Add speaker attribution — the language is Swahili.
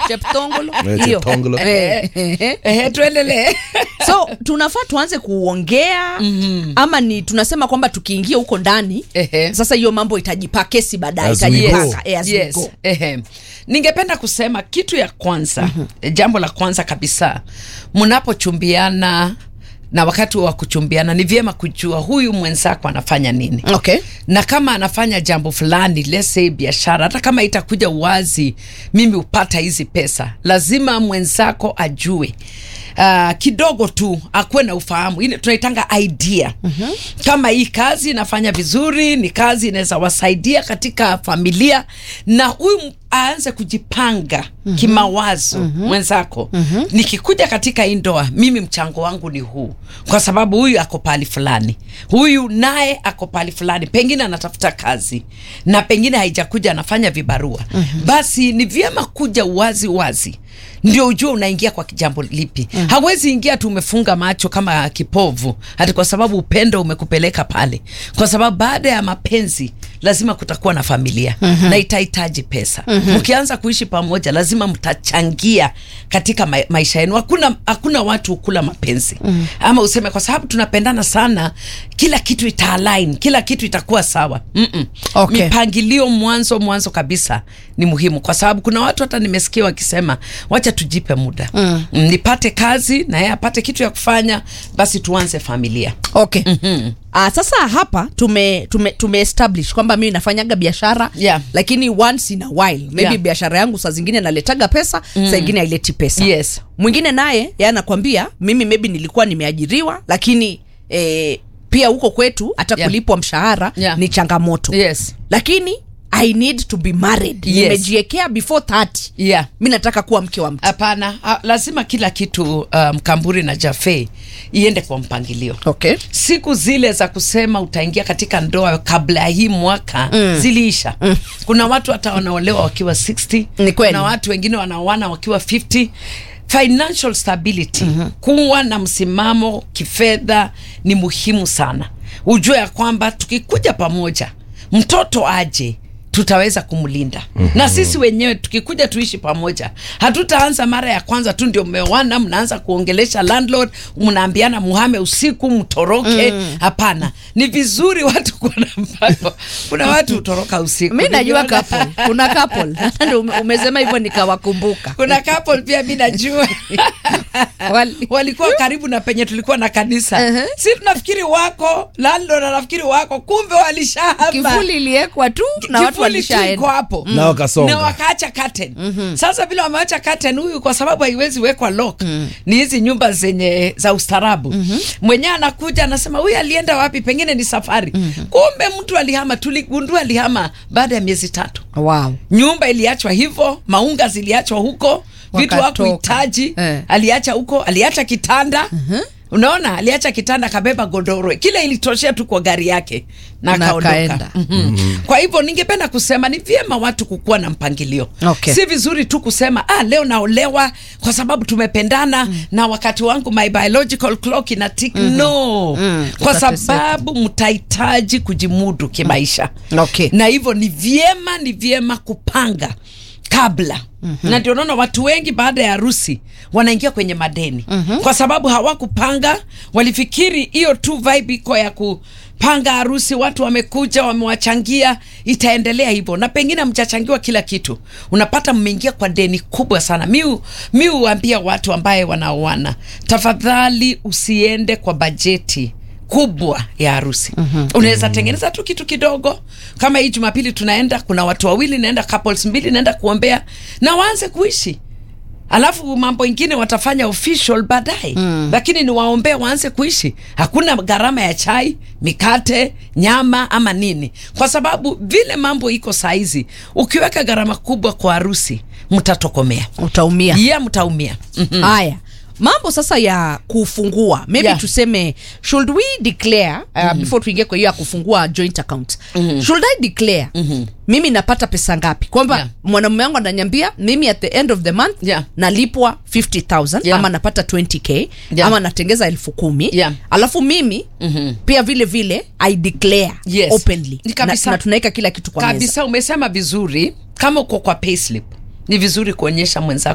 Speaker 1: cheptongolo
Speaker 2: Eh,
Speaker 1: hiyo
Speaker 2: Cheptongolo.
Speaker 1: Eh, eh, eh.
Speaker 3: Ehe, tuendelee
Speaker 1: so tunafaa tuanze kuongea ama ni tunasema kwamba tukiingia huko ndani
Speaker 3: Ehe.
Speaker 1: sasa hiyo mambo itajipa kesi baadaye
Speaker 2: As we
Speaker 1: itajipaka
Speaker 2: go.
Speaker 1: eh, as we
Speaker 3: yes.
Speaker 1: go.
Speaker 3: Ehe. ningependa kusema kitu ya kwanza eh, jambo la kwanza kabisa mnapochumbiana na wakati wa kuchumbiana ni vyema kujua huyu mwenzako anafanya nini
Speaker 1: okay
Speaker 3: na kama anafanya jambo fulani let's say biashara hata kama itakuja uwazi mimi hupata hizi pesa lazima mwenzako ajue Uh, kidogo tu akuwe na ufahamu ile tunaitanga idea mm-hmm. kama hii kazi inafanya vizuri ni kazi inaweza wasaidia katika familia na huyu m- aanze kujipanga mm-hmm. kimawazo mm-hmm. mwenzako mm-hmm. nikikuja katika hii ndoa mimi mchango wangu ni huu kwa sababu huyu ako pahali fulani huyu naye ako pahali fulani pengine anatafuta kazi na pengine haijakuja anafanya vibarua mm-hmm. basi ni vyema kuja wazi wazi ndio ujue unaingia kwa jambo lipi mm. hawezi ingia tu umefunga macho kama kipovu hati kwa sababu upendo umekupeleka pale kwa sababu baada ya mapenzi lazima kutakuwa na familia mm-hmm. na itahitaji pesa mm-hmm. mkianza kuishi pamoja lazima mtachangia katika ma maisha yenu hakuna hakuna watu hukula mapenzi mm-hmm. ama useme kwa sababu tunapendana sana kila kitu itaalign kila kitu itakuwa sawa Mm-mm.
Speaker 1: Okay.
Speaker 3: mipangilio mwanzo mwanzo kabisa ni muhimu kwa sababu kuna watu hata nimesikia wakisema wacha tujipe muda mm. nipate kazi na yeye apate kitu ya kufanya basi tuanze familia
Speaker 1: okay mm-hmm. Uh, sasa hapa tume tume, tume establish kwamba mimi nafanyaga biashara
Speaker 3: Yeah.
Speaker 1: lakini once in a while maybe
Speaker 3: Yeah.
Speaker 1: biashara yangu saa zingine naletaga pesa mm. saa ingine haileti pesa
Speaker 3: Yes.
Speaker 1: mwingine naye ye anakwambia mimi maybe nilikuwa nimeajiriwa lakini eh, pia huko kwetu hata
Speaker 3: Yeah.
Speaker 1: kulipwa mshahara
Speaker 3: Yeah.
Speaker 1: ni changamoto
Speaker 3: yes
Speaker 1: lakini i need to be married
Speaker 3: Yes.
Speaker 1: nimejiekea before 30
Speaker 3: yeah
Speaker 1: mi nataka kuwa mke wa mtu
Speaker 3: hapana ha, lazima kila kitu uh, mkamburi na jafe iende kwa mpangilio
Speaker 1: okay
Speaker 3: siku zile za kusema utaingia katika ndoa kabla ya hii mwaka mm. ziliisha mm. kuna watu hata wanaolewa wakiwa 60
Speaker 1: Ni kweli.
Speaker 3: kuna watu wengine wanaoana wakiwa 50 financial stability mm-hmm. kuwa na msimamo kifedha ni muhimu sana ujue ya kwamba tukikuja pamoja mtoto aje tutaweza kumlinda mm-hmm. na sisi wenyewe tukikuja tuishi pamoja hatutaanza mara ya kwanza tu ndio mmeoana mnaanza kuongelesha landlord mnaambiana muhame usiku mtoroke hapana ni vizuri watu kuwa na mpango kuna watu hutoroka usiku
Speaker 1: mi najua
Speaker 3: Nimeona-
Speaker 1: couple kuna couple Ndio ume- umesema hivyo nikawakumbuka
Speaker 3: kuna couple pia mi najua
Speaker 1: Wali-
Speaker 3: walikuwa karibu na penye tulikuwa na kanisa
Speaker 1: Uh-huh.
Speaker 3: si tunafikiri wako landlord anafikiri wako kumbe walishahama
Speaker 1: kifuli iliekwa tu na watu
Speaker 3: Kivuli tu iko
Speaker 1: walishaenda
Speaker 3: hapo
Speaker 2: Na wakasonga.
Speaker 3: na wakaacha curtain sasa vile wameacha curtain huyu kwa sababu haiwezi wekwa lock ni hizi nyumba zenye za ustarabu mwenyewe anakuja anasema huyu alienda wapi pengine ni safari kumbe mtu alihama tuligundua alihama baada ya miezi tatu
Speaker 1: wow.
Speaker 3: nyumba iliachwa hivyo maunga ziliachwa huko vitu
Speaker 1: Wakatoka.
Speaker 3: hakuhitaji
Speaker 1: Eh.
Speaker 3: aliacha huko aliacha kitanda unaona aliacha kitanda akabeba godoro kile ilitoshea tu kwa gari yake na
Speaker 1: Na
Speaker 3: akaondoka
Speaker 1: akaenda.
Speaker 3: mm-hmm. kwa hivyo ningependa kusema ni vyema watu kukuwa na mpangilio
Speaker 1: Okay.
Speaker 3: si vizuri tu kusema ah, leo naolewa kwa sababu tumependana mm. na wakati wangu my biological clock ina tik mm-hmm. no
Speaker 1: Mm,
Speaker 3: kwa
Speaker 1: utateseka.
Speaker 3: sababu mtahitaji kujimudu kimaisha
Speaker 1: Okay.
Speaker 3: na hivyo ni vyema ni vyema kupanga kabla mm-hmm. na ndio naona watu wengi baada ya harusi wanaingia kwenye madeni mm-hmm. kwa sababu hawakupanga walifikiri hiyo tu vibe iko ya kupanga harusi watu wamekuja wamewachangia itaendelea hivyo na pengine mjachangiwa kila kitu unapata mmeingia kwa deni kubwa sana mi mi huambia watu ambaye wanaoana tafadhali usiende kwa bajeti kubwa ya harusi mm-hmm. unaweza tengeneza tu kitu kidogo kama hii jumapili tunaenda kuna watu wawili naenda couples mbili naenda kuombea na waanze kuishi alafu mambo ingine watafanya official baadaye mm. lakini ni waombee waanze kuishi hakuna gharama ya chai mikate nyama ama nini kwa sababu vile mambo iko saizi ukiweka gharama kubwa kwa harusi mtatokomea
Speaker 1: utaumia
Speaker 3: yeah, mtaumia mm-hmm.
Speaker 1: haya mambo sasa ya kufungua maybe
Speaker 3: Yeah.
Speaker 1: tuseme should we declare uh, mm-hmm. before tuingie kwa hiyo ya kufungua joint account mm-hmm. should i declare mm-hmm. mimi napata pesa ngapi kwamba
Speaker 3: Yeah.
Speaker 1: mwanamume wangu ananiambia mimi at the end of the month
Speaker 3: Yeah.
Speaker 1: nalipwa 50000
Speaker 3: Yeah.
Speaker 1: ama napata 20k
Speaker 3: Yeah.
Speaker 1: ama natengeza elfu kumi
Speaker 3: Yeah.
Speaker 1: alafu mimi mm-hmm. pia vile vile i declare
Speaker 3: Yes.
Speaker 1: openly
Speaker 3: Ni
Speaker 1: na,
Speaker 3: kabisa.
Speaker 1: na tunaweka kila kitu kwa meza
Speaker 3: kabisa umesema vizuri kama uko kwa payslip ni vizuri kuonyesha mwenzako